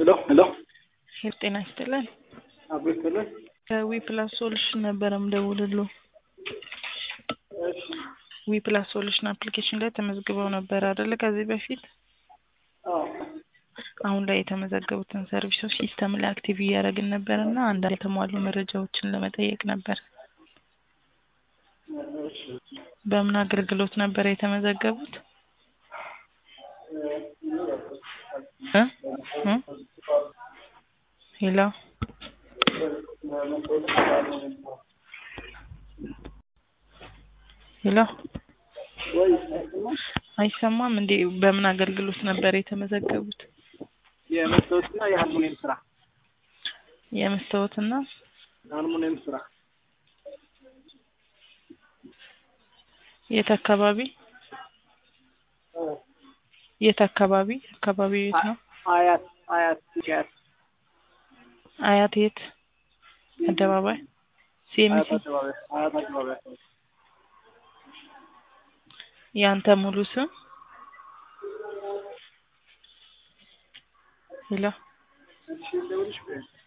ሄሎ ሄሎ ሄል ጤና ይስጥልን። አብሮ ይስጥልን። ከዊ ፕላስ ሶሉሽን ነበረ ምደውልሎ እሺ ዊ ፕላስ ሶሉሽን አፕሊኬሽን ላይ ተመዝግበው ነበር አይደለ? ከዚህ በፊት አዎ አሁን ላይ የተመዘገቡትን ሰርቪሶች ሲስተም ላይ አክቲቭ እያደረግን ነበር እና አንዳንድ የተሟሉ መረጃዎችን ለመጠየቅ ነበር። እሺ በምን አገልግሎት ነበር የተመዘገቡት? እ እ ሄሎ ሄሎ ወይ አይሰማም? አይሰማም እንዴ? በምን አገልግሎት ነበር የተመዘገቡት? የመስታወትና የአልሙኒየም ስራ የመስታወትና አልሙኒየም ስራ የት አካባቢ የት አካባቢ አካባቢው የት ነው? አያት አያት አያት አያት የት አደባባይ አያት ሲኤምሲ አደባባይ አያት አደባባይ ያንተ ሙሉ ስም ሄሎ እሺ እንደውልሽ